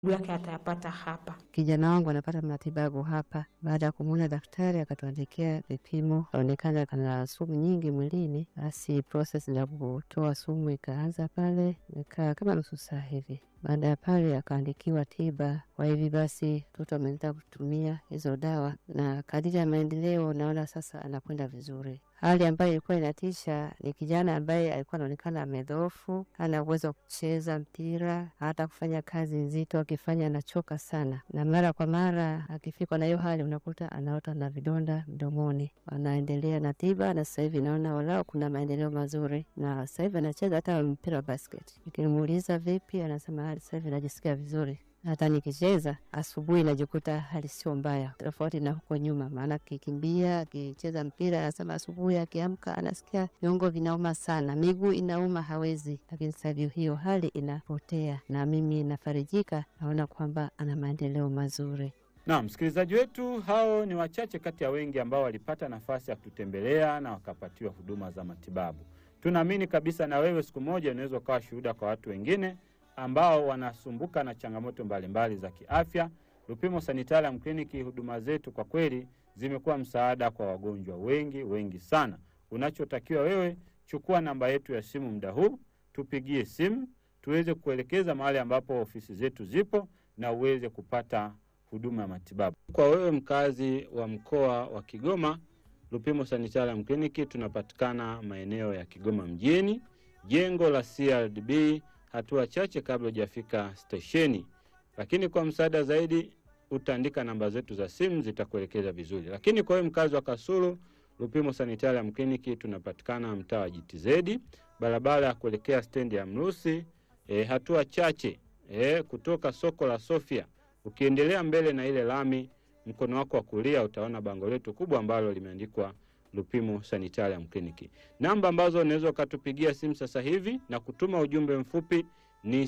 yake atayapata hapa. Kijana wangu anapata matibabu hapa. Baada ya kumwona daktari, akatuandikia vipimo, kaonekana kana sumu nyingi mwilini. Basi proses ya kutoa sumu ikaanza pale, ikaa kama nusu saa hivi. Baada ya pale akaandikiwa tiba. Kwa hivi basi mtoto ameenda kutumia hizo dawa, na kadiri ya maendeleo naona sasa anakwenda vizuri. Hali ambayo ilikuwa inatisha ni kijana ambaye alikuwa anaonekana amedhoofu, hana uwezo wa kucheza mpira, hata kufanya kazi nzito, akifanya anachoka sana, na mara kwa mara akifikwa na hiyo hali unakuta anaota na vidonda mdomoni. Anaendelea na tiba, na sasa hivi naona walau kuna maendeleo mazuri, na sasa hivi anacheza hata mpira wa basket. Nikimuuliza vipi, anasema hali sasa hivi najisikia vizuri hata nikicheza asubuhi najikuta hali sio mbaya, tofauti na huko nyuma. Maana akikimbia akicheza mpira, anasema asubuhi akiamka anasikia viungo vinauma sana, miguu inauma, hawezi. Lakini sasa hivi hiyo hali inapotea, na mimi nafarijika, naona kwamba ana maendeleo mazuri. Na msikilizaji wetu, hao ni wachache kati ya wengi ambao walipata nafasi ya kututembelea na wakapatiwa huduma za matibabu. Tunaamini kabisa na wewe siku moja unaweza ukawa shuhuda kwa watu wengine ambao wanasumbuka na changamoto mbalimbali za kiafya. Lupimo Sanitarium Kliniki, huduma zetu kwa kweli zimekuwa msaada kwa wagonjwa wengi wengi sana. Unachotakiwa wewe, chukua namba yetu ya simu muda huu, tupigie simu tuweze kuelekeza mahali ambapo ofisi zetu zipo na uweze kupata huduma ya matibabu. Kwa wewe mkazi wa mkoa wa Kigoma, Lupimo Sanitarium Kliniki tunapatikana maeneo ya Kigoma mjini, jengo la CRDB hatua chache kabla hujafika stesheni. Lakini kwa msaada zaidi utaandika namba zetu za simu zitakuelekeza vizuri. Lakini kwa hiyo mkazi wa Kasulu, Lupimo Sanitarium Kliniki tunapatikana mtaa wa GTZ, barabara ya kuelekea stendi ya Mrusi, e, hatua chache e, kutoka soko la Sofia. Ukiendelea mbele na ile lami, mkono wako wa kulia utaona bango letu kubwa ambalo limeandikwa Lupimo Sanitarium Kliniki. Namba ambazo unaweza ukatupigia simu sasa hivi na kutuma ujumbe mfupi ni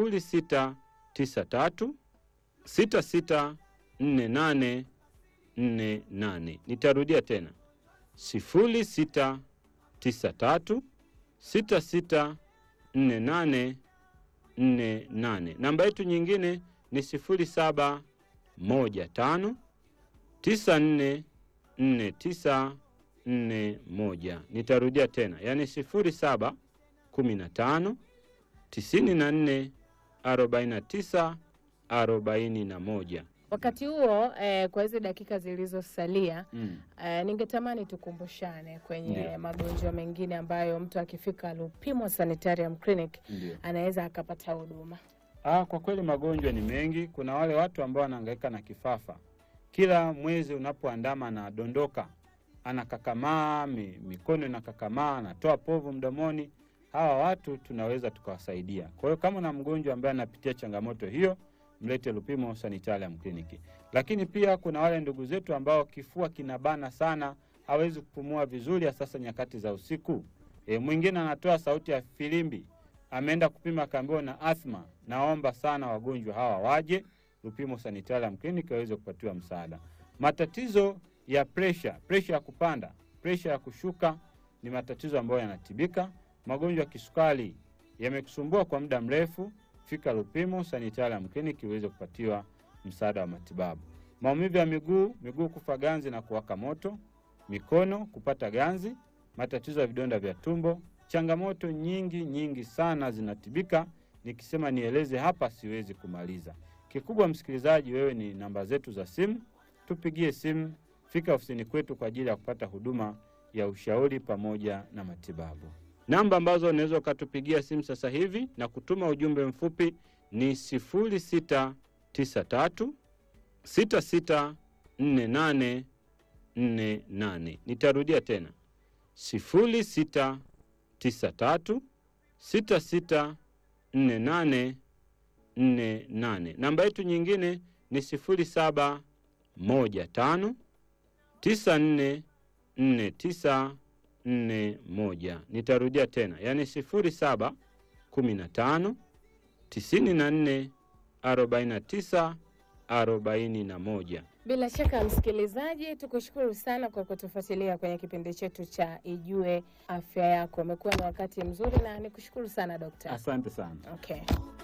0693 6648 48. Nitarudia tena 0693 6648 48. Namba yetu nyingine ni 0715 9449 nne moja. Nitarudia tena, yaani sifuri saba kumi na tano tisini na nne arobaini na tisa arobaini na moja. Wakati huo eh, kwa hizi dakika zilizosalia Mm. eh, ningetamani tukumbushane kwenye Ndio. magonjwa mengine ambayo mtu akifika Lupimo Sanitarium Clinic Ndio. anaweza akapata huduma. Ah, kwa kweli magonjwa ni mengi. Kuna wale watu ambao wanahangaika na kifafa, kila mwezi unapoandama anadondoka, anakakamaa, mi, mikono inakakamaa, anatoa povu mdomoni. Hawa watu tunaweza tukawasaidia. Kwa hiyo kama una mgonjwa ambaye anapitia changamoto hiyo, mlete Lupimo Sanitarium Kliniki. Lakini pia kuna wale ndugu zetu ambao kifua kinabana sana, hawezi kupumua vizuri, hasa sasa nyakati za usiku. E, mwingine anatoa sauti ya filimbi ameenda kupima akaambiwa na athma. Naomba sana wagonjwa hawa waje Lupimo Sanitarium Clinic waweze kupatiwa msaada. Matatizo ya presha, presha ya kupanda, presha ya kushuka ni matatizo ambayo yanatibika. Magonjwa ya kisukari yamekusumbua kwa muda mrefu, fika Lupimo Sanitarium Clinic uweze kupatiwa msaada wa matibabu. Maumivu ya miguu, miguu kufa ganzi na kuwaka moto, mikono kupata ganzi, matatizo ya vidonda vya tumbo, changamoto nyingi nyingi sana zinatibika. Nikisema nieleze hapa siwezi kumaliza. Kikubwa msikilizaji, wewe ni namba zetu za simu, tupigie simu, fika ofisini kwetu kwa ajili ya kupata huduma ya ushauri pamoja na matibabu. Namba ambazo unaweza ukatupigia simu sasa hivi na kutuma ujumbe mfupi ni 0693 6648 48. Nitarudia tena 06 93 66 48 48. Namba yetu nyingine ni 0715 94 49 41. Nitarudia tena, yaani 07 15 94 49 41. Bila shaka msikilizaji, tukushukuru sana kwa kutufuatilia kwenye kipindi chetu cha Ijue Afya Yako. Umekuwa ni wakati mzuri na nikushukuru sana dokta. Asante sana. Okay.